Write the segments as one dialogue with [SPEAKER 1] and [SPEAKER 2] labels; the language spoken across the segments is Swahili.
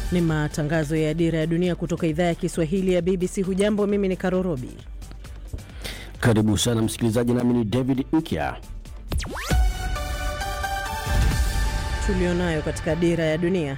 [SPEAKER 1] Ni matangazo ya Dira ya Dunia kutoka idhaa ya Kiswahili ya BBC. Hujambo, mimi ni Karorobi.
[SPEAKER 2] Karibu sana msikilizaji, nami ni David Nkya.
[SPEAKER 1] Tulionayo katika Dira ya Dunia.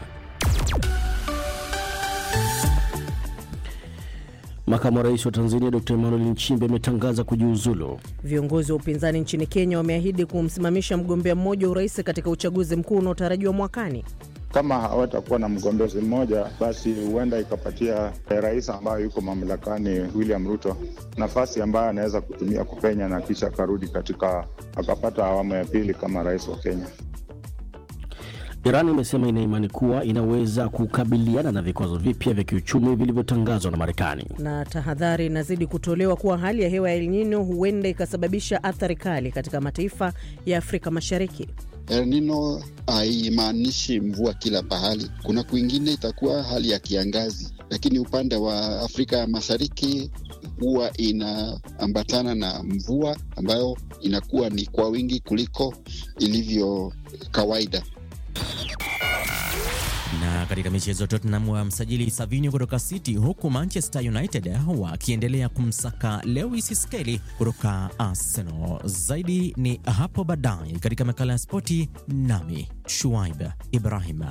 [SPEAKER 2] Makamu wa rais wa Tanzania Dr Emmanuel Nchimbi ametangaza kujiuzulu.
[SPEAKER 1] Viongozi wa upinzani nchini Kenya wameahidi kumsimamisha mgombea mmoja wa urais katika uchaguzi mkuu unaotarajiwa mwakani.
[SPEAKER 3] Kama hawatakuwa na mgombezi mmoja, basi huenda ikapatia rais ambayo yuko mamlakani William Ruto nafasi ambayo anaweza kutumia kupenya na kisha akarudi katika akapata awamu ya pili kama rais wa Kenya.
[SPEAKER 2] Iran imesema ina imani kuwa inaweza kukabiliana na vikwazo vipya vya kiuchumi vilivyotangazwa na Marekani.
[SPEAKER 1] Na tahadhari inazidi kutolewa kuwa hali ya hewa ya El Nino huenda ikasababisha athari kali katika mataifa ya Afrika Mashariki.
[SPEAKER 4] El Nino haimaanishi mvua kila pahali, kuna kwingine itakuwa hali ya kiangazi, lakini upande wa Afrika ya Mashariki huwa inaambatana na mvua ambayo inakuwa ni kwa wingi kuliko ilivyo kawaida.
[SPEAKER 5] Na katika michezo, Tottenham wa msajili Savinho kutoka City, huku Manchester United wakiendelea kumsaka Lewis Skelly kutoka Arsenal. Zaidi ni hapo baadaye katika makala ya spoti, nami Shuaib Ibrahim.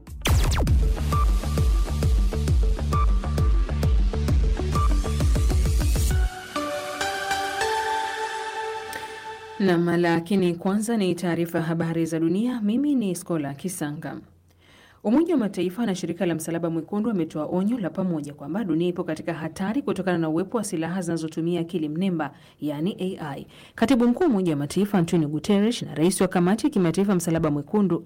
[SPEAKER 6] Nam, lakini kwanza ni taarifa ya habari za dunia. Mimi ni Skola Kisanga. Umoja wa Mataifa na shirika la Msalaba Mwekundu wametoa onyo la pamoja kwamba dunia ipo katika hatari kutokana na uwepo wa silaha zinazotumia akili mnemba, yaani AI. Katibu mkuu wa Umoja wa Mataifa Antonio Guterres na rais wa kamati ya kimataifa Msalaba Mwekundu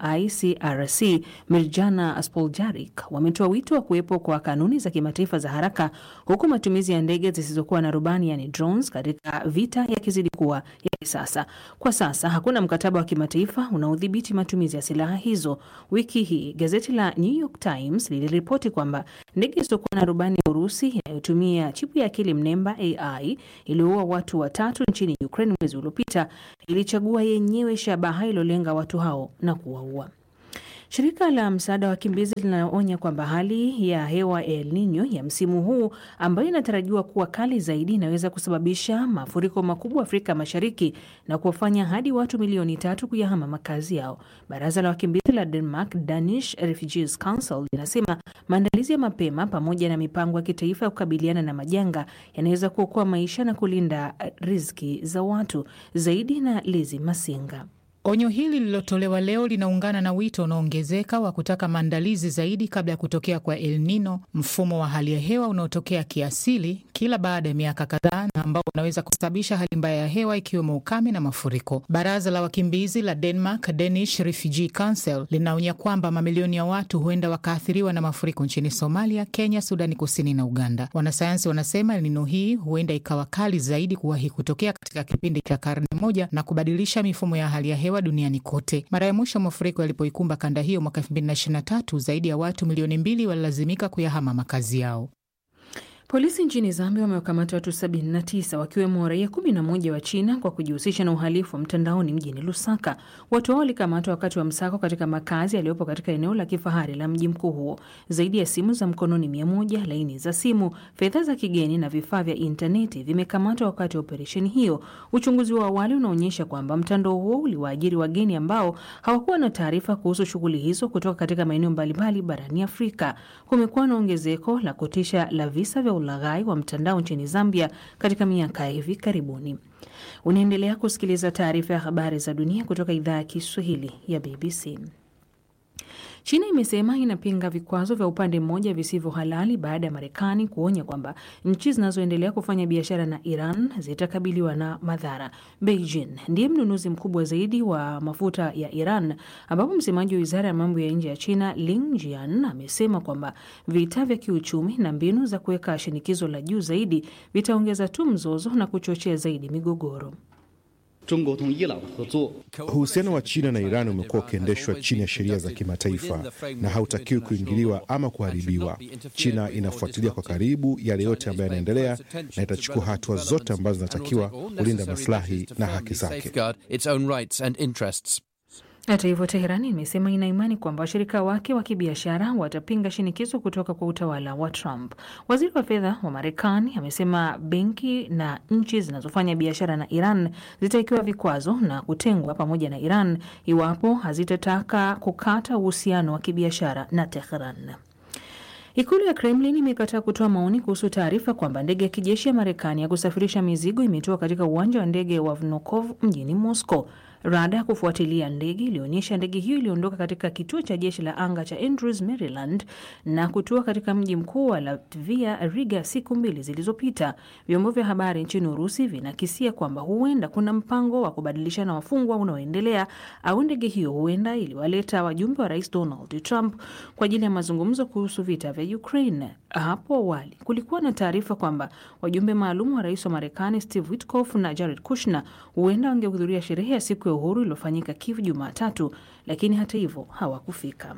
[SPEAKER 6] ICRC Mirjana Spoljaric wametoa wito wa kuwepo kwa kanuni za kimataifa za haraka, huku matumizi ya ndege zisizokuwa na rubani, yani drones, katika vita yakizidi kuwa ya kisasa. Kwa sasa hakuna mkataba wa kimataifa unaodhibiti matumizi ya silaha hizo. Wiki hii gazeti la New York Times liliripoti kwamba ndege isiyokuwa na rubani ya Urusi inayotumia chipu ya akili mnemba AI iliyoua watu watatu nchini Ukraine mwezi uliopita ilichagua yenyewe shabaha iliyolenga watu hao na kuwaua. Shirika la msaada wa wakimbizi linaonya kwamba hali ya hewa El Nino ya msimu huu ambayo inatarajiwa kuwa kali zaidi inaweza kusababisha mafuriko makubwa Afrika Mashariki na kuwafanya hadi watu milioni tatu kuyahama makazi yao. Baraza la wakimbizi la Denmark, Danish Refugees Council, linasema maandalizi ya mapema pamoja na mipango ya kitaifa ya kukabiliana na majanga yanaweza kuokoa maisha na kulinda riziki za watu. Zaidi na Lizi Masinga.
[SPEAKER 7] Onyo hili lililotolewa leo linaungana na wito unaoongezeka wa kutaka maandalizi zaidi kabla ya kutokea kwa El Nino, mfumo wa hali ya hewa unaotokea kiasili kila baada ya miaka kadhaa na ambao unaweza kusababisha hali mbaya ya hewa ikiwemo ukame na mafuriko. Baraza la wakimbizi la Denmark, Danish Refugee Council, linaonya kwamba mamilioni ya watu huenda wakaathiriwa na mafuriko nchini Somalia, Kenya, Sudani Kusini na Uganda. Wanasayansi wanasema El Nino hii huenda ikawa kali zaidi kuwahi kutokea katika kipindi cha karne moja na kubadilisha mifumo ya hali ya hewa duniani kote. Mara ya mwisho mafuriko yalipoikumba kanda hiyo mwaka 2023 zaidi ya watu milioni mbili walilazimika kuyahama makazi yao.
[SPEAKER 6] Polisi nchini Zambia wamewakamata watu 79 wakiwemo raia 11 wa China kwa kujihusisha na uhalifu wa mtandaoni mjini Lusaka. Watu hao walikamatwa wakati wa msako katika makazi yaliyopo katika eneo la kifahari la mji mkuu huo. Zaidi ya simu za mkononi 100, laini za simu, fedha za kigeni na vifaa vya intaneti vimekamatwa wakati wa operesheni hiyo. Uchunguzi wa awali unaonyesha kwamba mtandao huo uliwaajiri wageni ambao hawakuwa na taarifa kuhusu shughuli hizo kutoka katika maeneo mbalimbali barani Afrika. Kumekuwa na ongezeko la kutisha la visa vya ulaghai wa mtandao nchini Zambia katika miaka ya hivi karibuni. Unaendelea kusikiliza taarifa ya habari za dunia kutoka idhaa ya Kiswahili ya BBC. China imesema inapinga vikwazo vya upande mmoja visivyo halali baada ya Marekani kuonya kwamba nchi zinazoendelea kufanya biashara na Iran zitakabiliwa na madhara. Beijing ndiye mnunuzi mkubwa zaidi wa mafuta ya Iran, ambapo msemaji wa wizara ya mambo ya nje ya China Lin Jian amesema kwamba vita vya kiuchumi na mbinu za kuweka shinikizo la juu zaidi vitaongeza tu mzozo na kuchochea zaidi migogoro.
[SPEAKER 8] Uhusiano wa China na Iran umekuwa ukiendeshwa chini ya sheria za kimataifa na hautakiwi kuingiliwa ama kuharibiwa. China inafuatilia kwa karibu yale yote ambayo yanaendelea na itachukua hatua zote ambazo zinatakiwa kulinda maslahi na haki zake.
[SPEAKER 6] Hata hivyo, Teherani imesema ina imani kwamba washirika wake wa kibiashara watapinga shinikizo kutoka kwa utawala wa Trump. Waziri wa fedha wa Marekani amesema benki na nchi zinazofanya biashara na Iran zitawekewa vikwazo na kutengwa pamoja na Iran iwapo hazitataka kukata uhusiano wa kibiashara na Teheran. Ikulu ya Kremlin imekataa kutoa maoni kuhusu taarifa kwamba ndege ya kijeshi ya Marekani ya kusafirisha mizigo imetoka katika uwanja wa ndege wa Vnukov mjini Moscow. Rada ya kufuatilia ndege ilionyesha ndege hiyo iliondoka katika kituo cha jeshi la anga cha Andrews, Maryland na kutua katika mji mkuu wa Latvia, Riga, siku mbili zilizopita. Vyombo vya habari nchini Urusi vinakisia kwamba huenda kuna mpango wa kubadilishana wafungwa unaoendelea au ndege hiyo huenda iliwaleta wajumbe wa rais Donald Trump kwa ajili ya mazungumzo kuhusu vita vya Ukraine. Hapo awali kulikuwa na taarifa kwamba wajumbe maalum wa rais wa Marekani Steve Witkoff na Jared Kushner huenda wangehudhuria sherehe ya siku ya uhuru iliyofanyika Kiev Jumatatu, lakini hata hivyo hawakufika.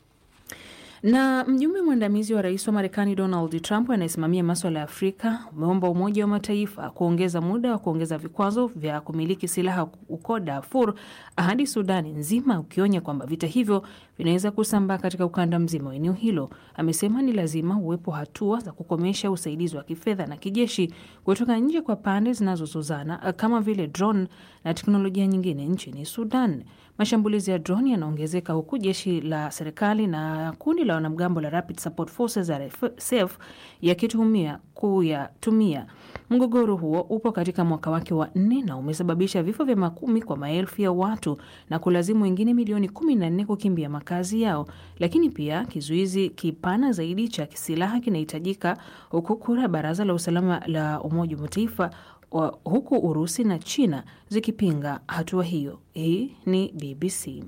[SPEAKER 6] Na mjumbe mwandamizi wa rais wa Marekani Donald Trump anayesimamia maswala ya Afrika umeomba Umoja wa Mataifa kuongeza muda wa kuongeza vikwazo vya kumiliki silaha huko Darfur hadi Sudani nzima, ukionya kwamba vita hivyo vinaweza kusambaa katika ukanda mzima wa eneo hilo. Amesema ni lazima uwepo hatua za kukomesha usaidizi wa kifedha na kijeshi kutoka nje kwa pande zinazozozana kama vile drone na teknolojia nyingine nchini Sudan. Mashambulizi ya drone yanaongezeka huku jeshi la serikali na kundi la wanamgambo la Rapid Support Forces RSF yakituhumiwa kuyatumia. Mgogoro huo upo katika mwaka wake wa nne na umesababisha vifo vya makumi kwa maelfu ya watu na kulazimu wengine milioni kumi na nne kukimbia makazi yao. Lakini pia kizuizi kipana zaidi cha silaha kinahitajika, huku kura Baraza la Usalama la Umoja wa Mataifa wa huku Urusi na China zikipinga hatua hiyo. Hii ni BBC.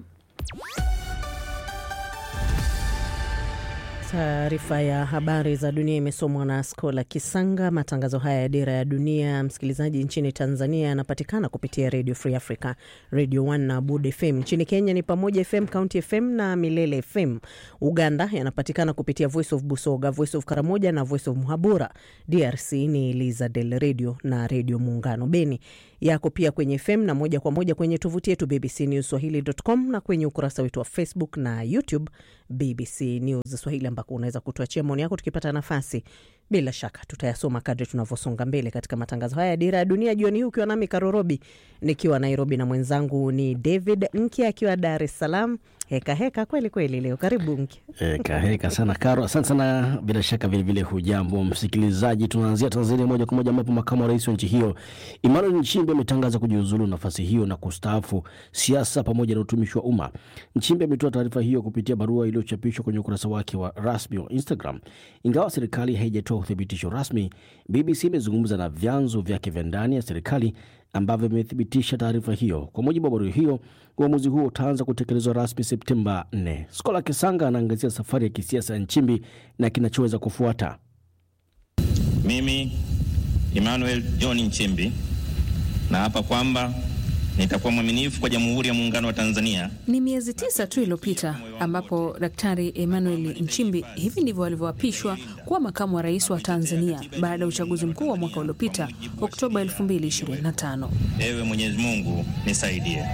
[SPEAKER 1] Taarifa ya habari za dunia imesomwa na Skola Kisanga. Matangazo haya ya Dira ya Dunia, msikilizaji, nchini Tanzania yanapatikana kupitia Radio Free Africa, Radio 1 na Bud FM. Nchini Kenya ni Pamoja FM, County FM na Milele FM. Uganda yanapatikana kupitia Voice of Busoga, Voice of Karamoja na Voice of Muhabura. DRC ni Liza Del Radio na Radio Muungano. Beni yako pia kwenye FM na moja kwa moja kwenye tovuti yetu bbcnewswahili.com na kwenye ukurasa wetu wa Facebook na YouTube BBC News Swahili, ambako unaweza kutuachia maoni yako tukipata nafasi. Bila shaka tutayasoma kadri tunavyosonga mbele katika matangazo haya ya Dira ya Dunia jioni hii, ukiwa nami Karorobi nikiwa Nairobi na mwenzangu ni David Nki akiwa Dar es Salaam. Heka heka kweli kweli leo. Karibu Nki.
[SPEAKER 2] Heka heka sana Karo, asante sana. Bila shaka vilevile, hujambo msikilizaji. Tunaanzia Tanzania moja kwa moja, ambapo makamu wa rais wa nchi hiyo Emmanuel Nchimbi ametangaza kujiuzulu nafasi hiyo na kustaafu siasa pamoja na utumishi wa umma. Nchimbi ametoa taarifa hiyo kupitia barua iliyochapishwa kwenye ukurasa wake wa rasmi wa Instagram. Ingawa serikali haijatoa uthibitisho rasmi, BBC imezungumza na vyanzo vyake vya ndani ya serikali ambavyo vimethibitisha taarifa hiyo. Kwa mujibu wa barua hiyo, uamuzi huo utaanza kutekelezwa rasmi Septemba 4. Skola Kisanga anaangazia safari ya kisiasa ya Nchimbi na kinachoweza kufuata.
[SPEAKER 9] Mimi Emmanuel John Nchimbi naapa kwamba nitakuwa mwaminifu kwa Jamhuri ya Muungano wa Tanzania.
[SPEAKER 6] Ni miezi tisa tu iliyopita ambapo Daktari Emmanuel Nchimbi hivi ndivyo alivyoapishwa kuwa makamu wa rais wa Tanzania baada ya uchaguzi mkuu wa mwaka uliopita Oktoba 2025.
[SPEAKER 9] Ewe Mwenyezi Mungu nisaidie.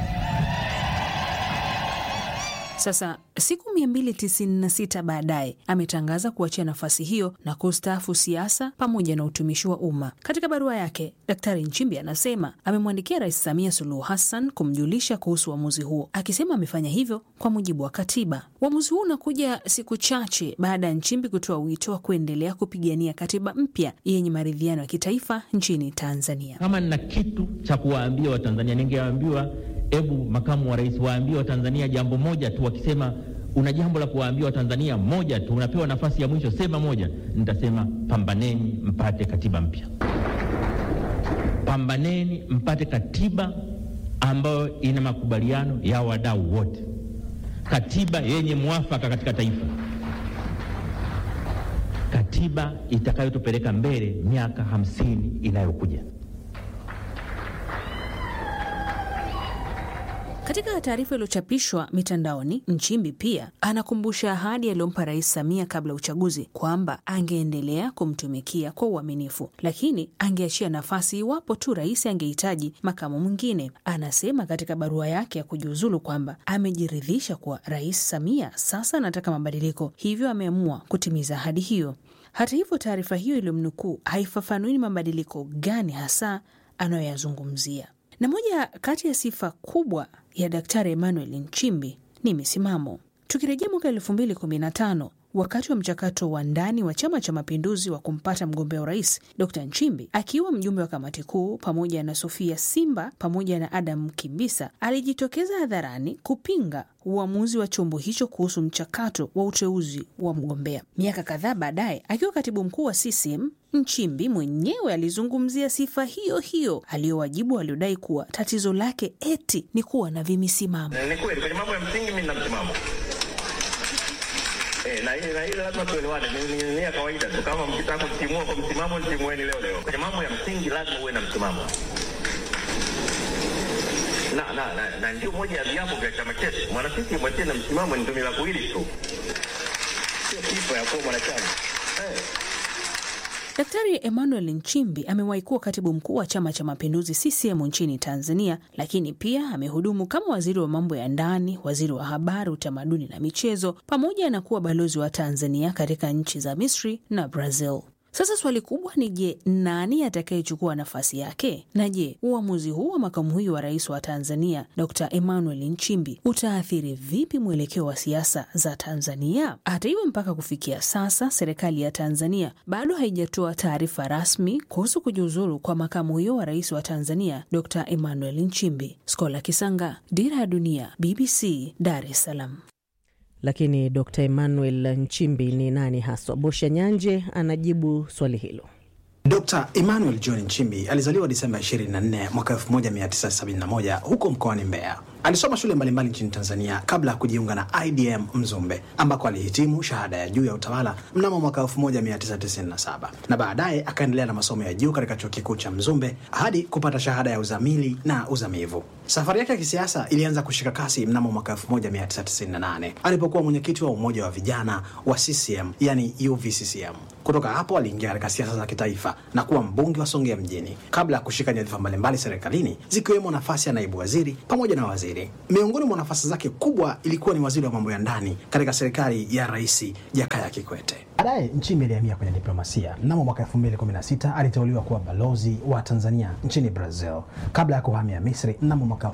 [SPEAKER 6] Sasa siku 296 baadaye ametangaza kuachia nafasi hiyo na kustaafu siasa pamoja na utumishi wa umma. Katika barua yake, Daktari Nchimbi anasema amemwandikia Rais Samia Suluhu Hassan kumjulisha kuhusu uamuzi huo, akisema amefanya hivyo kwa mujibu wa katiba. Uamuzi huu unakuja siku chache baada ya Nchimbi kutoa wito wa kuendelea kupigania katiba mpya yenye maridhiano ya kitaifa nchini Tanzania.
[SPEAKER 10] Kama nina kitu cha kuwaambia Watanzania, ningewaambiwa Hebu makamu wa rais waambie Watanzania jambo moja tu. Wakisema una jambo la kuwaambia Watanzania moja tu, unapewa nafasi ya mwisho, sema moja. Nitasema pambaneni mpate katiba mpya, pambaneni mpate katiba ambayo ina makubaliano ya wadau wote, katiba yenye mwafaka katika taifa, katiba itakayotupeleka mbele miaka hamsini inayokuja.
[SPEAKER 6] Katika taarifa iliyochapishwa mitandaoni, Nchimbi pia anakumbusha ahadi aliyompa Rais Samia kabla ya uchaguzi kwamba angeendelea kumtumikia kwa uaminifu, lakini angeachia nafasi iwapo tu rais angehitaji makamu mwingine. Anasema katika barua yake ya kujiuzulu kwamba amejiridhisha kuwa Rais Samia sasa anataka mabadiliko, hivyo ameamua kutimiza ahadi hiyo. Hata hivyo, taarifa hiyo iliyomnukuu haifafanui ni mabadiliko gani hasa anayoyazungumzia na moja kati ya sifa kubwa ya Daktari Emmanuel Nchimbi ni misimamo. Tukirejea mwaka elfu mbili kumi na tano wakati wa mchakato wa ndani wa Chama cha Mapinduzi wa kumpata mgombea urais, Dr Nchimbi akiwa mjumbe wa kamati kuu pamoja na Sofia Simba pamoja na Adam Kimbisa alijitokeza hadharani kupinga uamuzi wa chombo hicho kuhusu mchakato wa uteuzi wa mgombea. Miaka kadhaa baadaye, akiwa katibu mkuu wa CCM, Nchimbi mwenyewe alizungumzia sifa hiyo hiyo aliyowajibu waliodai kuwa tatizo lake eti ni kuwa na vimisimamo.
[SPEAKER 11] Ni kweli kwenye mambo ya msingi mimi nina msimamo Eh, na hili na hili lazima tuelewane, ni ni- ni ya kawaida tu. Kama mkitaka kutimua kwa msimamo, nitimueni leo leo. Kwenye mambo ya msingi lazima uwe na msimamo, na na na, na ndio moja ya viapo vya chama chetu. Mwanasisi mwatie na msimamo ni tumila kuwili tu, sio sifa ya kuwa mwanachama eh.
[SPEAKER 6] Daktari Emmanuel Nchimbi amewahi kuwa katibu mkuu wa Chama cha Mapinduzi CCM nchini Tanzania, lakini pia amehudumu kama waziri wa mambo ya ndani, waziri wa habari, utamaduni na michezo, pamoja na kuwa balozi wa Tanzania katika nchi za Misri na Brazil. Sasa swali kubwa ni je, nani atakayechukua nafasi yake? Na je, uamuzi huu wa makamu huyu wa rais wa Tanzania Dr Emmanuel Nchimbi utaathiri vipi mwelekeo wa siasa za Tanzania? Hata hivyo, mpaka kufikia sasa serikali ya Tanzania bado haijatoa taarifa rasmi kuhusu kujiuzulu kwa makamu huyo wa rais wa Tanzania Dr Emmanuel Nchimbi. Skola Kisanga, Dira ya Dunia, BBC, Dar es Salaam.
[SPEAKER 1] Lakini Dr Emmanuel Nchimbi ni nani haswa? Bosha Nyanje anajibu swali hilo.
[SPEAKER 12] Dr. Emmanuel John Nchimbi alizaliwa Disemba 24 mwaka 1971 huko mkoani Mbeya. Alisoma shule mbalimbali nchini Tanzania kabla ya kujiunga na IDM Mzumbe ambako alihitimu shahada ya juu ya utawala mnamo mwaka 1997 na baadaye akaendelea na masomo ya juu katika chuo kikuu cha Mzumbe hadi kupata shahada ya uzamili na uzamivu. Safari yake ya kisiasa ilianza kushika kasi mnamo mwaka 1998 alipokuwa mwenyekiti wa umoja wa vijana wa CCM yani UVCCM. Kutoka hapo aliingia katika siasa za kitaifa na kuwa mbunge wa Songea mjini kabla ya kushika nyadhifa mbalimbali serikalini zikiwemo nafasi ya naibu waziri pamoja na waziri. Miongoni mwa nafasi zake kubwa ilikuwa ni waziri wa mambo ya ndani katika serikali ya Rais Jakaya Kikwete. Baadaye Nchimbi alihamia kwenye diplomasia. Mnamo mwaka 2016 aliteuliwa kuwa balozi wa Tanzania nchini Brazil kabla ya kuhamia Misri mnamo mwaka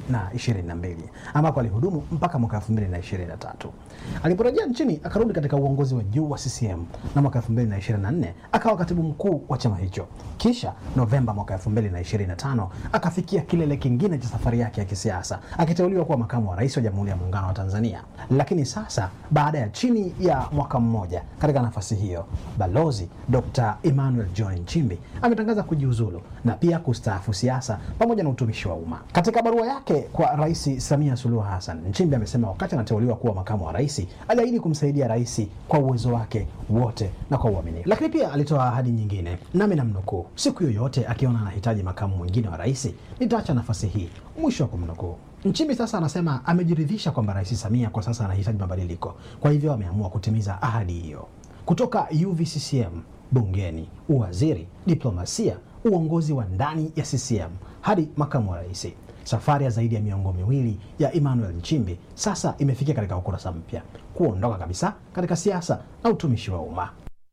[SPEAKER 12] 2022 ambako alihudumu mpaka mwaka 2023. Aliporejea nchini akarudi katika uongozi wa juu wa CCM na mwaka 2024 akawa katibu mkuu wa chama hicho. Kisha Novemba mwaka 2025 akafikia kilele kingine cha safari yake ya kisiasa akiteuliwa kuwa makamu wa rais wa Jamhuri ya Muungano wa Tanzania. Lakini sasa baada ya chini ya mwaka mmoja katika nafasi hiyo, balozi Dr. Emmanuel John Nchimbi ametangaza kujiuzulu na pia kustaafu siasa pamoja na utumishi wa umma. Katika barua yake kwa Rais Samia Suluhu Hassan, Nchimbi amesema wakati anateuliwa kuwa makamu wa rais aliahidi kumsaidia rais kwa uwezo wake wote na kwa uaminifu. Lakini pia alitoa ahadi nyingine, nami namnukuu, siku yoyote akiona anahitaji makamu mwingine wa rais nitaacha nafasi hii, mwisho wa kumnukuu. Nchimbi sasa anasema amejiridhisha kwamba Rais Samia kwa sasa anahitaji mabadiliko, kwa hivyo ameamua kutimiza ahadi hiyo. Kutoka UVCCM, bungeni, uwaziri, diplomasia, uongozi wa ndani ya CCM hadi makamu wa rais, safari ya zaidi ya miongo miwili ya Emmanuel Nchimbi sasa imefikia katika ukurasa mpya, kuondoka kabisa katika siasa na utumishi wa umma.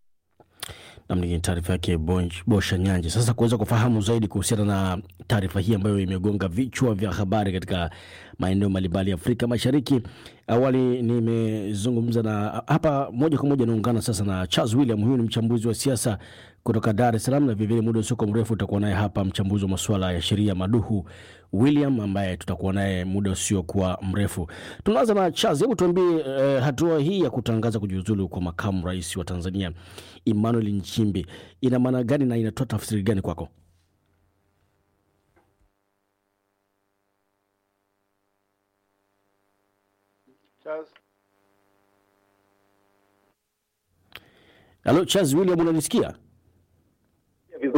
[SPEAKER 2] Namni taarifa yake Bosha Nyanje. Sasa kuweza kufahamu zaidi kuhusiana na taarifa hii ambayo imegonga vichwa vya habari katika maeneo mbalimbali ya Afrika Mashariki, awali nimezungumza na hapa moja kwa moja naungana sasa na Charles William. Huyu ni mchambuzi wa siasa kutoka Dar es Salaam, na vilevile muda usiokuwa mrefu utakuwa naye hapa mchambuzi wa masuala ya sheria Maduhu William ambaye tutakuwa naye muda usiokuwa mrefu. Tunaanza na Charles, hebu tuambie eh, hatua hii ya kutangaza kujiuzulu kwa makamu rais wa Tanzania Emmanuel Nchimbi ina maana gani na inatoa tafsiri gani kwako?
[SPEAKER 3] Charles.
[SPEAKER 2] Halo Charles William, unanisikia?
[SPEAKER 13] vizuri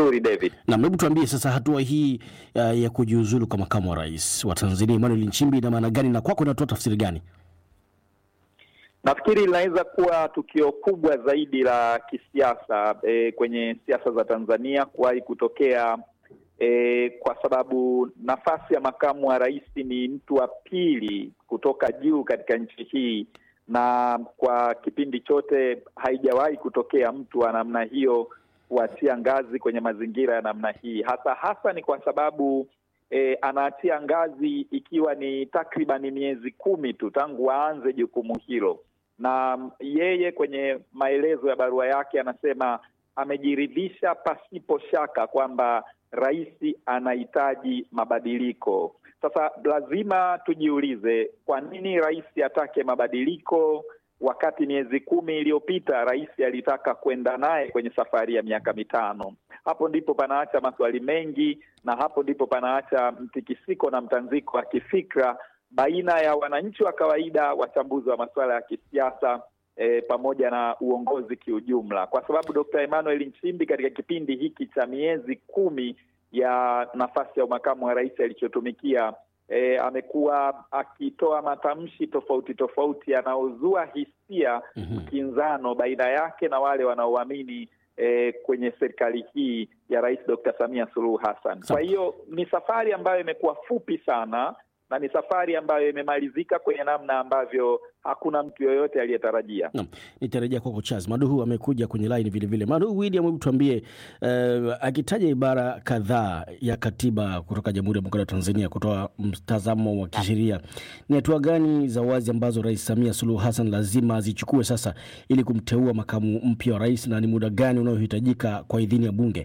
[SPEAKER 13] Vizuri David.
[SPEAKER 2] Na hebu tuambie sasa, hatua hii uh, ya kujiuzulu kwa makamu wa rais wa Tanzania Emmanuel Nchimbi ina maana gani na kwako inatoa tafsiri gani?
[SPEAKER 13] Nafikiri linaweza kuwa tukio kubwa zaidi la kisiasa e, kwenye siasa za Tanzania kuwahi kutokea e, kwa sababu nafasi ya makamu wa rais ni mtu wa pili kutoka juu katika nchi hii, na kwa kipindi chote haijawahi kutokea mtu wa namna hiyo kuachia ngazi kwenye mazingira ya namna hii, hasa hasa ni kwa sababu e, anaachia ngazi ikiwa ni takriban miezi kumi tu tangu aanze jukumu hilo na yeye kwenye maelezo ya barua yake anasema amejiridhisha pasipo shaka kwamba rais anahitaji mabadiliko. Sasa lazima tujiulize, kwa nini rais atake mabadiliko wakati miezi kumi iliyopita rais alitaka kwenda naye kwenye safari ya miaka mitano? Hapo ndipo panaacha maswali mengi, na hapo ndipo panaacha mtikisiko na mtanziko wa kifikra baina ya wananchi wa kawaida, wachambuzi wa masuala ya kisiasa e, pamoja na uongozi kiujumla, kwa sababu Dkt. Emmanuel Nchimbi katika kipindi hiki cha miezi kumi ya nafasi ya makamu wa rais alichotumikia e, amekuwa akitoa matamshi tofauti tofauti yanayozua hisia mkinzano baina yake na wale wanaoamini E, kwenye serikali hii ya Rais Dr. Samia Suluhu Hassan. Kwa hiyo ni safari ambayo imekuwa fupi sana na ni safari ambayo imemalizika kwenye namna ambavyo hakuna mtu yoyote aliyetarajia.
[SPEAKER 2] Naam, nitarejea kwako Charles Maduhu amekuja kwenye line vile vile. Maduhu William, hebu tuambie uh, akitaja ibara kadhaa ya katiba kutoka Jamhuri ya Muungano wa Tanzania kutoa mtazamo wa kisheria, ni hatua gani za wazi ambazo Rais Samia Suluhu Hassan lazima azichukue sasa ili kumteua makamu mpya wa rais, na ni muda gani unaohitajika kwa idhini ya Bunge?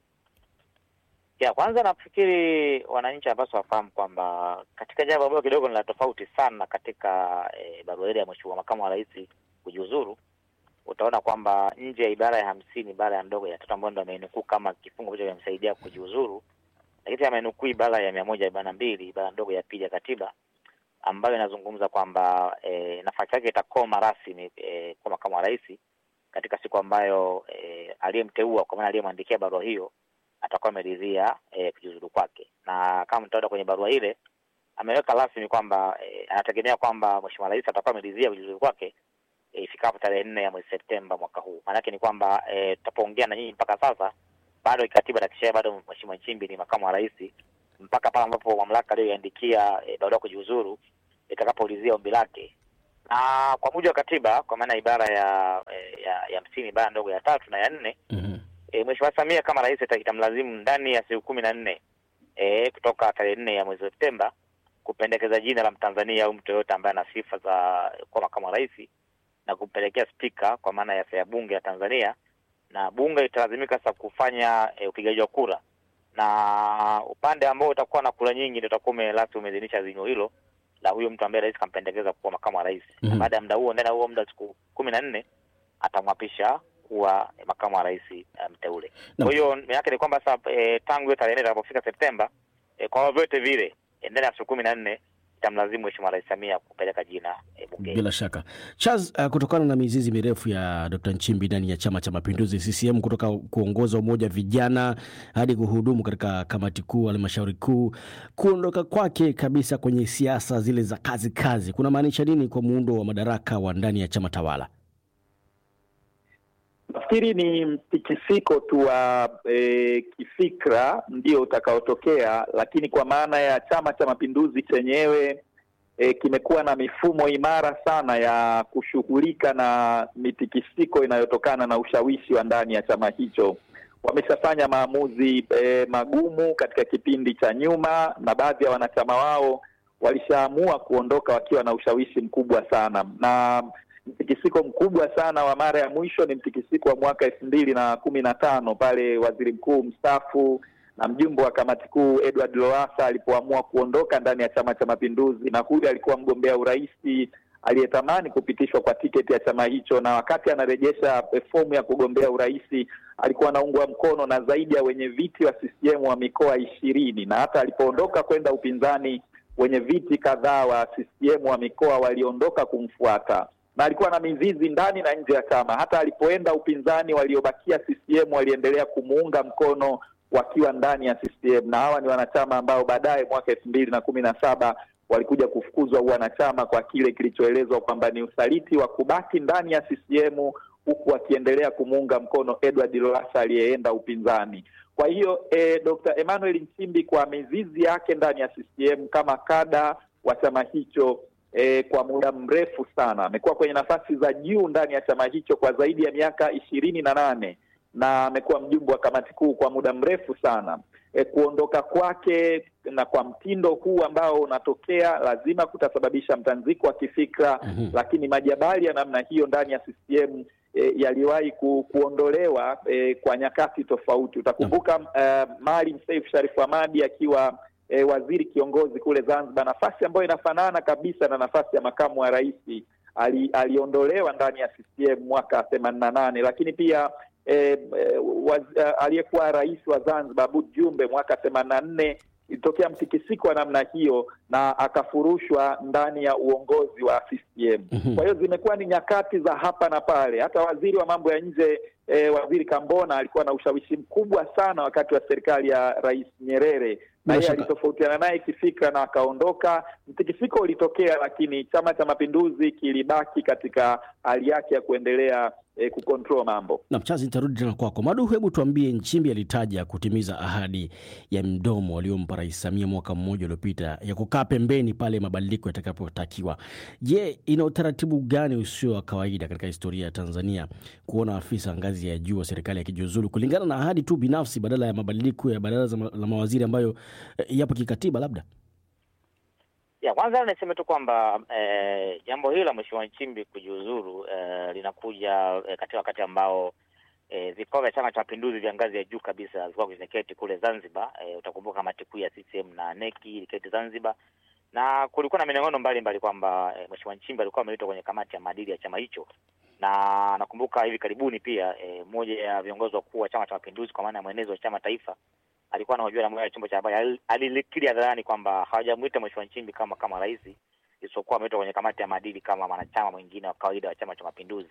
[SPEAKER 14] Ya kwanza nafikiri wananchi wanapaswa wafahamu kwamba katika jambo ambalo kidogo ni la tofauti sana katika e, barua ile ya mheshimiwa makamu wa rais kujiuzuru, utaona kwamba nje ya ibara ya hamsini ibara ya ndogo ya tatu ambayo ndo amenukuu kama kifungu ambacho kinamsaidia kujiuzuru, lakini amenukuu ibara ya mia moja arobaini na mbili ibara ndogo ya pili ya katiba ambayo inazungumza kwamba e, nafasi yake itakoma rasmi e, kwa makamu wa rais katika siku ambayo e, aliyemteua kwa maana aliyemwandikia barua hiyo atakuwa ameridhia e, kujiuzulu kwake, na kama mtaona kwenye barua ile ameweka rasmi kwamba e, anategemea kwamba mheshimiwa rais atakuwa ameridhia kujiuzulu kwake ifikapo e, tarehe nne ya mwezi Septemba mwaka huu. Maanake ni kwamba e, tutapoongea na nyinyi mpaka sasa bado katiba na kisheria bado mheshimiwa Nchimbi ni makamu wa rais mpaka pale ambapo mamlaka aliyoiandikia e, barua kujiuzuru itakapoulizia ombi lake, na kwa mujibu wa katiba, kwa maana ibara ya e, ya hamsini ibara ndogo ya tatu na ya nne mm-hmm. E, Mheshimiwa Samia kama rais itamlazimu ndani ya siku kumi na nne e, kutoka tarehe nne ya mwezi Septemba kupendekeza jina la Mtanzania au mtu yoyote ambaye ana sifa za kuwa makamu wa rais na kumpelekea spika kwa maana ya ya bunge ya Tanzania, na bunge italazimika sasa kufanya e, upigaji wa kura, na upande ambao utakuwa na kura nyingi ndio utakuwa rasmi umeidhinisha azimio hilo la huyo mtu ambaye rais kampendekeza kuwa makamu wa rais mm -hmm. na baada ya muda huo, ndani ya huo muda siku kumi na nne atamwapisha kuwa makamu wa rais mteule. Um, kwa hiyo no. yake ni kwamba sasa e, tangu hiyo tarehe nne itakapofika Septemba e, kwa vyovyote vile e, ndani ya siku kumi na nne itamlazimu Mheshimiwa Rais Samia kupeleka jina e, bungeni.
[SPEAKER 2] Bila shaka Charles, uh, kutokana na mizizi mirefu ya Dr. Nchimbi ndani ya Chama cha Mapinduzi CCM, kutoka kuongoza umoja vijana hadi kuhudumu katika kamati kuu, halmashauri kuu, kuondoka kwake kabisa kwenye siasa zile za kazi kazi, kuna maanisha nini kwa muundo wa madaraka wa ndani ya chama tawala?
[SPEAKER 13] Nafikiri ni mtikisiko tu wa e, kifikra ndio utakaotokea, lakini kwa maana ya Chama cha Mapinduzi chenyewe e, kimekuwa na mifumo imara sana ya kushughulika na mitikisiko inayotokana na ushawishi wa ndani ya chama hicho. Wameshafanya maamuzi e, magumu katika kipindi cha nyuma, na baadhi ya wanachama wao walishaamua kuondoka wakiwa na ushawishi mkubwa sana na mtikisiko mkubwa sana wa mara ya mwisho ni mtikisiko wa mwaka elfu mbili na kumi na tano pale waziri mkuu mstaafu na mjumbe wa kamati kuu Edward Lowassa alipoamua kuondoka ndani ya Chama cha Mapinduzi, na huyu alikuwa mgombea urais aliyetamani kupitishwa kwa tiketi ya chama hicho, na wakati anarejesha fomu ya kugombea urais alikuwa anaungwa mkono na zaidi ya wenye viti wa CCM wa mikoa ishirini, na hata alipoondoka kwenda upinzani wenye viti kadhaa wa CCM wa mikoa waliondoka kumfuata na alikuwa na mizizi ndani na nje ya chama. Hata alipoenda upinzani, waliobakia CCM waliendelea kumuunga mkono wakiwa ndani ya CCM, na hawa ni wanachama ambao baadaye mwaka elfu mbili na kumi na saba walikuja kufukuzwa uwanachama kwa kile kilichoelezwa kwamba ni usaliti wa kubaki ndani ya CCM huku akiendelea kumuunga mkono Edward Lowassa aliyeenda upinzani. Kwa hiyo eh, Dr. Emmanuel Nchimbi kwa mizizi yake ndani ya CCM kama kada wa chama hicho eh, kwa muda mrefu sana amekuwa kwenye nafasi za juu ndani ya chama hicho kwa zaidi ya miaka ishirini na nane na amekuwa mjumbe wa kamati kuu kwa muda mrefu sana. E, kuondoka kwake na kwa mtindo huu ambao unatokea lazima kutasababisha mtanziko wa kifikra
[SPEAKER 2] Mhm.
[SPEAKER 13] lakini majabali ya namna hiyo ndani ya CCM e, yaliwahi ku, kuondolewa e, kwa nyakati tofauti. Utakumbuka uh, Maalim Seif Sharif Hamad akiwa e, waziri kiongozi kule Zanzibar, nafasi ambayo inafanana kabisa na nafasi ya makamu wa rais ali, aliondolewa ndani ya CCM mwaka themanini na nane, lakini pia eh, eh, waz- eh, aliyekuwa rais wa Zanzibar Aboud Jumbe mwaka themanini na nne ilitokea mtikisiko wa namna hiyo na akafurushwa ndani ya uongozi wa CCM.
[SPEAKER 2] Mhm.
[SPEAKER 13] Kwa hiyo zimekuwa ni nyakati za hapa na pale. Hata waziri wa mambo ya nje eh, waziri Kambona alikuwa na ushawishi mkubwa sana wakati wa serikali ya Rais Nyerere na
[SPEAKER 2] Bila
[SPEAKER 13] yeye
[SPEAKER 2] shaka.
[SPEAKER 13] alitofautiana naye kifikra na akaondoka. Mtikisiko ulitokea, lakini Chama cha Mapinduzi kilibaki katika hali yake ya kuendelea eh, kucontrol mambo.
[SPEAKER 2] Na Mchazi, nitarudi tena kwako Madu. Hebu tuambie, Nchimbi alitaja kutimiza ahadi ya mdomo aliyompa Rais Samia mwaka mmoja uliopita ya kukaa pembeni pale mabadiliko yatakapotakiwa. Je, ina utaratibu gani usio wa kawaida katika historia ya Tanzania kuona afisa ngazi ya juu wa serikali akijiuzulu kulingana na ahadi tu binafsi badala ya mabadiliko ya baraza la mawaziri ambayo eh, yapo kikatiba labda?
[SPEAKER 14] Ya kwanza niseme tu kwamba eh, jambo hili la Mheshimiwa Nchimbi kujiuzuru eh, linakuja eh, katika wakati ambao eh, vikao vya Chama cha Mapinduzi vya ngazi ya juu kabisa vilikuwa vimeketi kule Zanzibar. Eh, utakumbuka kamati kuu ya CCM na neki iliketi Zanzibar, na kulikuwa na minong'ono mbalimbali kwamba eh, Mheshimiwa Nchimbi alikuwa ameitwa kwenye kamati ya maadili ya chama hicho, na nakumbuka hivi karibuni pia eh, mmoja ya viongozi wakuu wa Chama cha Mapinduzi kwa maana ya mwenezi wa chama taifa alikuwa anahojiwa na mmoja wa chombo cha habari ali- alilikiri hadharani kwamba hawajamwita Mheshimiwa Nchimbi kama kama rais, isipokuwa ameitwa kwenye kamati ya maadili kama mwanachama mwingine wa kawaida wa Chama cha Mapinduzi.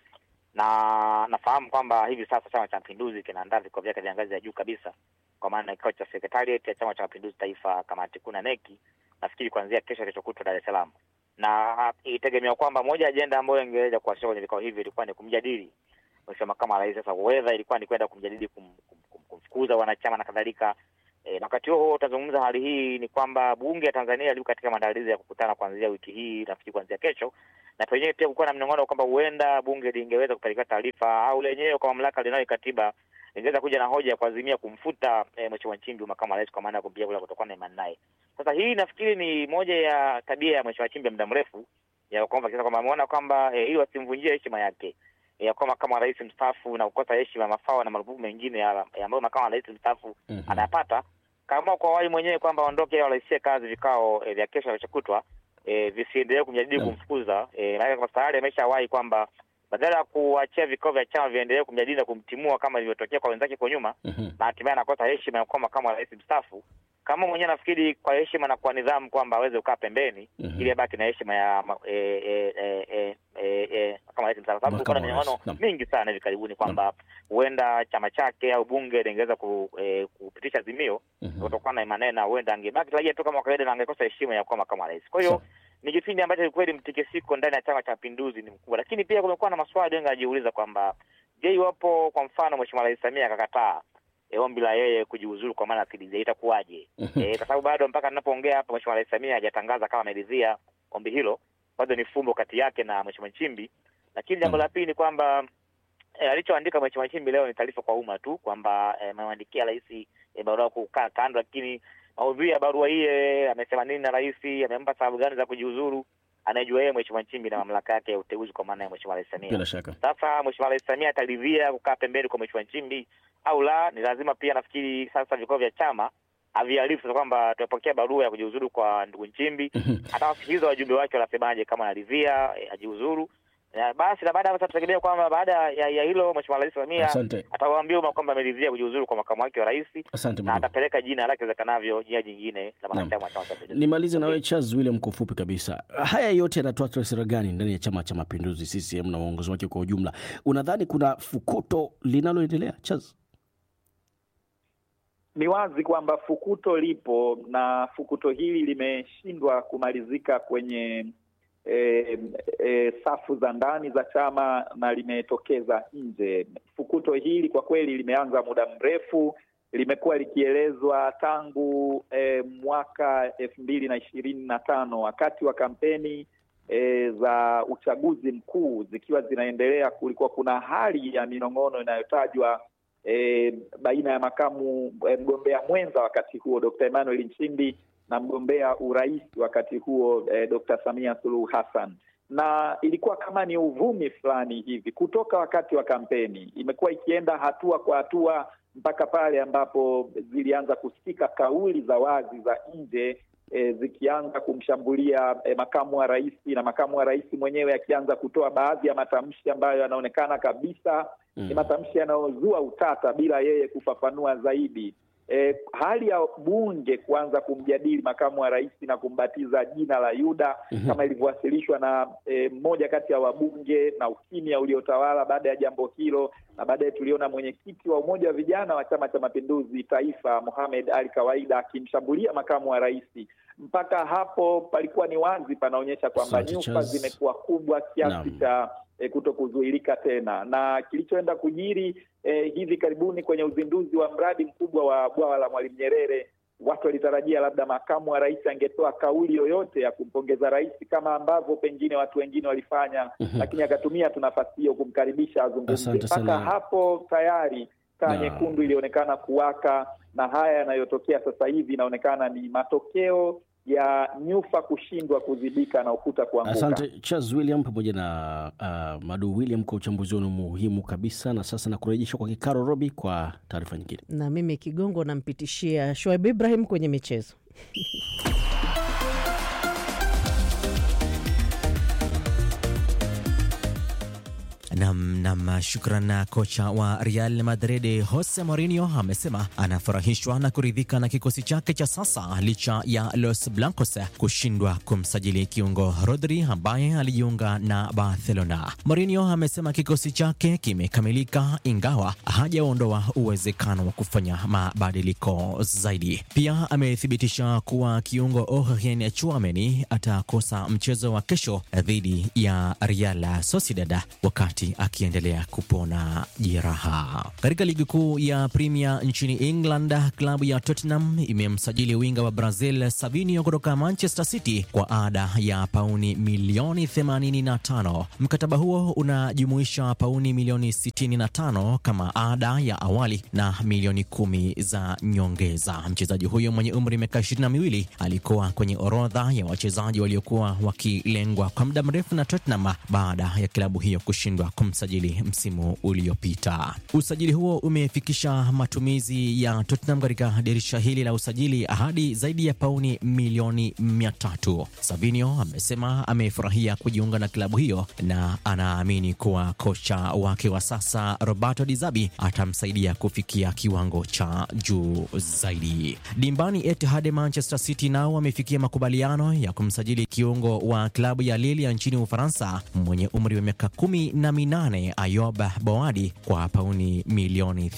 [SPEAKER 14] Na nafahamu kwamba hivi sasa Chama cha Mapinduzi kinaandaa vikao vyake vya ngazi ya juu kabisa, kwa maana kikao cha sekretariat ya Chama cha Mapinduzi Taifa, kamati kuu na neki, nafikiri kuanzia kesho, kesho kutwa Dar es Salaam, na itegemewa kwamba moja ya ajenda ambayo ingeweza kuwasilishwa kwenye vikao hivi ilikuwa ni kumjadili Mheshimiwa makamu wa rais. Sasa wedha ilikuwa ni kwenda kumjadili kum, kum, kum, kumfukuza wanachama na kadhalika. E, na wakati huo huo utazungumza hali hii ni kwamba bunge ya Tanzania liko katika maandalizi ya kukutana kuanzia wiki hii, nafikiri kuanzia kesho, na penyewe pia kukuwa na mnong'ono kwamba huenda bunge lingeweza kupeleka taarifa au lenyewe kwa mamlaka linayo katiba lingeweza kuja na hoja ya kuazimia kumfuta e, Mheshimiwa Nchimbi makamu wa rais kwa maana ya kumpiga kula kutokana na imani naye. Sasa hii nafikiri ni moja ya tabia ya Mheshimiwa Nchimbi ya muda mrefu ya kwamba kisa kwamba ameona kwamba e, ili wasimvunjie heshima yake ya kuwa makamu wa rais mstaafu na kukosa heshima, mafao na marupurupu mengine ya ya ambayo makamu wa rais mstaafu anayapata, kama kwa wai mwenyewe kwamba aondoke au araisie kazi vikao e, vya kesho vilichokutwa e, visiendelee kumjadili
[SPEAKER 2] Naam.
[SPEAKER 14] kumfukuza e, maana kwa tayari ameshawahi kwamba badala ya kuachia vikao vya chama viendelee kumjadili na kumtimua kama ilivyotokea kwa wenzake kwa nyuma, na hatimaye anakosa heshima ya kuwa makamu wa rais mstaafu. Kama mwenyewe nafikiri kwa heshima na kwa nidhamu kwamba aweze kukaa pembeni
[SPEAKER 2] Mhm.
[SPEAKER 14] ili abaki na heshima ya ma- e, e, e, e, e, e, makamu wa rais mstaafu, sababu
[SPEAKER 2] Makamu
[SPEAKER 14] kuna
[SPEAKER 2] wa rais,
[SPEAKER 14] minong'ono
[SPEAKER 2] naam.
[SPEAKER 14] mingi sana hivi karibuni kwamba huenda chama chake au bunge lingeweza ku, e, kupitisha azimio kutokana na imani na huenda angebaki raia tu kama kawaida na angekosa heshima ya kuwa makamu wa rais. Kwa hiyo ni kipindi ambacho kweli mtikisiko ndani ya chama cha mapinduzi ni mkubwa, lakini pia kumekuwa na maswali wengi anajiuliza kwamba je, iwapo kwa mfano mheshimiwa rais Samia akakataa e, ombi la yeye kujiuzuru kwa maana asiridhia itakuwaje? e, kwa sababu bado mpaka ninapoongea hapa mheshimiwa rais Samia hajatangaza kama ameridhia ombi hilo, bado ni fumbo kati yake na mheshimiwa Nchimbi. Lakini jambo la pili ni kwamba e, alichoandika mheshimiwa Nchimbi leo ni taarifa kwa umma tu kwamba eh, amemwandikia rais e, barua kukaa kando, lakini maudhui ya barua hii eh, amesema nini na rais, amempa sababu gani za kujiuzuru, anayejua yeye mheshimiwa Nchimbi na mamlaka yake ya uteuzi kwa maana ya mheshimiwa rais Samia.
[SPEAKER 2] Bila shaka.
[SPEAKER 14] Sasa mheshimiwa rais Samia ataridhia kukaa pembeni kwa mheshimiwa Nchimbi au la? Ni lazima pia nafikiri sasa vikao vya chama aviarifu sasa kwamba tumepokea barua ya kujiuzuru kwa ndugu Nchimbi. Atawasikiliza wajumbe wake wanasemaje, kama anaridhia eh, ajiuzuru Ya, basi na baada ya sasa tutegemea kwamba baada ya, ya hilo Mheshimiwa Rais Samia
[SPEAKER 2] Asante.
[SPEAKER 14] atawaambia umma kwamba ameridhia kujiuzuru kwa makamu wake wa rais
[SPEAKER 2] Asante
[SPEAKER 14] na
[SPEAKER 2] Madu.
[SPEAKER 14] atapeleka jina lake iwezekanavyo jina jingine la mwanachama wa Chama cha Mapinduzi.
[SPEAKER 2] Nimalize nawe Charles William kwa ufupi kabisa. Haya yote yanatoa taswira gani ndani ya Chama cha Mapinduzi CCM na uongozi wake kwa ujumla? Unadhani kuna fukuto linaloendelea Charles?
[SPEAKER 13] Ni wazi kwamba fukuto lipo na fukuto hili limeshindwa kumalizika kwenye e, e, safu za ndani za chama na limetokeza nje. Fukuto hili kwa kweli limeanza muda mrefu, limekuwa likielezwa tangu e, mwaka elfu mbili na ishirini na tano wakati wa kampeni e, za uchaguzi mkuu zikiwa zinaendelea, kulikuwa kuna hali ya minong'ono inayotajwa e, baina ya makamu e, mgombea mwenza wakati huo Dr. Emmanuel Nchimbi na mgombea urais wakati huo e, Dr. Samia Suluhu Hassan, na ilikuwa kama ni uvumi fulani hivi kutoka wakati wa kampeni, imekuwa ikienda hatua kwa hatua mpaka pale ambapo zilianza kusikika kauli za wazi za nje e, zikianza kumshambulia e, makamu wa rais na makamu wa rais mwenyewe akianza kutoa baadhi ya matamshi ambayo yanaonekana kabisa ni matamshi yanayozua utata bila yeye kufafanua zaidi. E, hali ya bunge kuanza kumjadili makamu wa rais na kumbatiza jina la Yuda
[SPEAKER 15] Mhm.
[SPEAKER 13] kama ilivyowasilishwa na e, mmoja kati ya wabunge na ukimya uliotawala baada ya jambo hilo, na baadaye tuliona mwenyekiti wa umoja wa vijana wa Chama cha Mapinduzi taifa Mohamed Ali Kawaida akimshambulia makamu wa rais. Mpaka hapo palikuwa ni wazi panaonyesha kwamba
[SPEAKER 2] Asante,
[SPEAKER 13] nyufa
[SPEAKER 2] Charles.
[SPEAKER 13] zimekuwa kubwa kiasi
[SPEAKER 2] Naam.
[SPEAKER 13] cha e, kuto kuzuilika tena, na kilichoenda kujiri e, hivi karibuni kwenye uzinduzi wa mradi mkubwa wa bwawa la Mwalimu Nyerere, watu walitarajia labda makamu wa rais angetoa kauli yoyote ya kumpongeza rais kama ambavyo pengine watu wengine walifanya,
[SPEAKER 2] Mhm.
[SPEAKER 13] lakini akatumia tu nafasi hiyo kumkaribisha azungumze.
[SPEAKER 2] Asante
[SPEAKER 13] Mpaka
[SPEAKER 2] sana.
[SPEAKER 13] hapo tayari taa
[SPEAKER 2] Naam.
[SPEAKER 13] nyekundu ilionekana kuwaka, na haya yanayotokea sasa hivi inaonekana ni matokeo ya nyufa kushindwa kuzibika na ukuta kuanguka.
[SPEAKER 2] Asante Charles William pamoja na uh, Madu William kwa uchambuzi wenu muhimu kabisa, na sasa na kurejesha kwa Kikaro Robi kwa taarifa nyingine.
[SPEAKER 1] Na mimi Kigongo nampitishia Shoaib Ibrahim kwenye michezo.
[SPEAKER 5] Nam, nam, shukran. Kocha wa Real Madrid Jose Mourinho amesema anafurahishwa na kuridhika na kikosi chake cha sasa licha ya Los Blancos kushindwa kumsajili kiungo Rodri ambaye alijiunga na Barcelona. Mourinho amesema kikosi chake kimekamilika ingawa hajaondoa uwezekano wa kufanya mabadiliko zaidi. Pia amethibitisha kuwa kiungo Aurelien Tchouameni atakosa mchezo wa kesho dhidi ya Real Sociedad wakati akiendelea kupona jeraha. Katika ligi kuu ya Premier nchini England, klabu ya Tottenham imemsajili winga wa Brazil Savinho kutoka Manchester City kwa ada ya pauni milioni 85. Mkataba huo unajumuisha pauni milioni 65 kama ada ya awali na milioni kumi za nyongeza. Mchezaji huyo mwenye umri wa miaka ishirini na miwili alikuwa kwenye orodha ya wachezaji waliokuwa wakilengwa kwa muda mrefu na Tottenham baada ya klabu hiyo kushindwa kumsajili msimu uliopita. Usajili huo umefikisha matumizi ya Tottenham katika dirisha hili la usajili hadi zaidi ya pauni milioni mia tatu. Savinio amesema amefurahia kujiunga na klabu hiyo na anaamini kuwa kocha wake wa sasa Roberto Di Zabi atamsaidia kufikia kiwango cha juu zaidi. Dimbani, Etihad Manchester City nao wamefikia makubaliano ya kumsajili kiungo wa klabu ya Lille ya nchini Ufaransa mwenye umri wa miaka kumi na minane Ayob Boadi kwa pauni milioni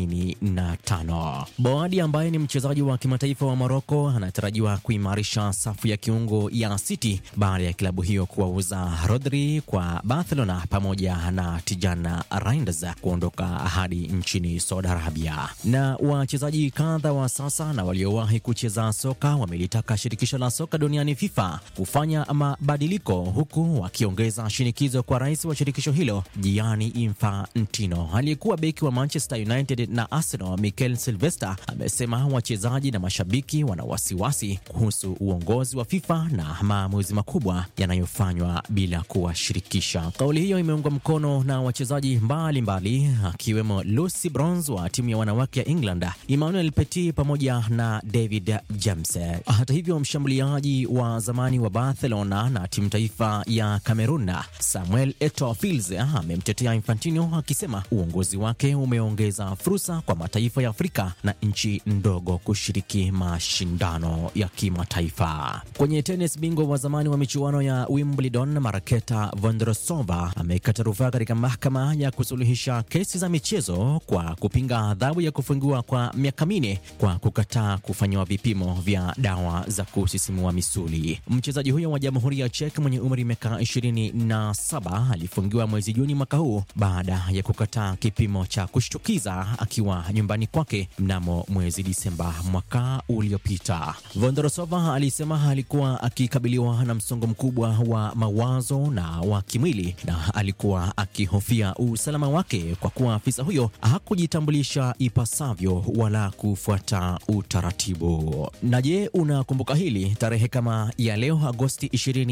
[SPEAKER 5] 85. Boadi ambaye ni mchezaji wa kimataifa wa Moroko anatarajiwa kuimarisha safu ya kiungo ya City baada ya klabu hiyo kuwauza Rodri kwa Barcelona pamoja na Tijana Reinders kuondoka hadi nchini Saudi Arabia. Na wachezaji kadha wa sasa na waliowahi kucheza soka wamelitaka shirikisho la soka duniani FIFA kufanya mabadiliko huku wakiongeza shinikizo kwa rais wa shirikisho hilo huo Gianni Infantino. Aliyekuwa beki wa Manchester United na Arsenal Mikel Silvester amesema wachezaji na mashabiki wana wasiwasi kuhusu uongozi wa FIFA na maamuzi makubwa yanayofanywa bila kuwashirikisha. Kauli hiyo imeungwa mkono na wachezaji mbalimbali akiwemo Lucy Bronze wa timu ya wanawake ya England, Emmanuel Petit pamoja na David James. Hata hivyo, mshambuliaji wa zamani wa Barcelona na timu taifa ya Cameroon Samuel Eto'o Fils amemtetea Infantino akisema uongozi wake umeongeza fursa kwa mataifa ya Afrika na nchi ndogo kushiriki mashindano ya kimataifa. Kwenye tenis, bingwa wa zamani wa michuano ya Wimbledon Marketa Vondrousova amekata rufaa katika mahakama ya kusuluhisha kesi za michezo kwa kupinga adhabu ya kufungiwa kwa miaka minne kwa kukataa kufanyiwa vipimo vya dawa za kusisimua misuli. Mchezaji huyo wa Jamhuri ya Czech mwenye umri miaka ishirini na saba alifungiwa mwezi Juni mwaka huu baada ya kukataa kipimo cha kushtukiza akiwa nyumbani kwake mnamo mwezi Disemba mwaka uliopita. Vondrosova alisema alikuwa akikabiliwa na msongo mkubwa wa mawazo na wa kimwili na alikuwa akihofia usalama wake kwa kuwa afisa huyo hakujitambulisha ipasavyo wala kufuata utaratibu. Na je, unakumbuka hili? Tarehe kama ya leo Agosti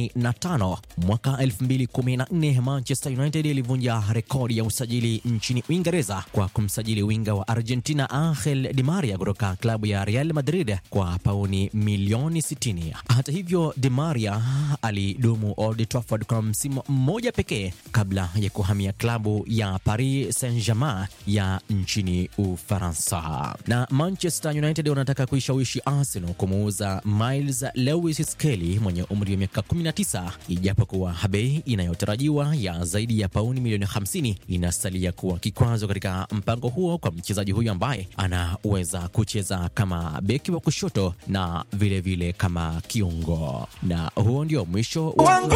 [SPEAKER 5] 25 mwaka 2014 Manchester United ilivunja rekodi ya usajili nchini Uingereza kwa kumsajili winga wa Argentina Angel Di Maria kutoka klabu ya Real Madrid kwa pauni milioni 60. Hata hivyo, Di Maria alidumu Old Trafford kwa msimu mmoja pekee kabla ya kuhamia klabu ya Paris Saint-Germain ya nchini Ufaransa. Na Manchester United wanataka kuishawishi Arsenal kumuuza Miles Lewis Skelly mwenye umri wa miaka 19 ijapokuwa bei inayotarajiwa ya zaidi ya pauni milioni 50 inasalia kuwa kikwazo katika mpango huo kwa mchezaji huyo ambaye anaweza kucheza kama beki wa kushoto na vilevile vile kama kiungo. Na huo ndio mwisho wa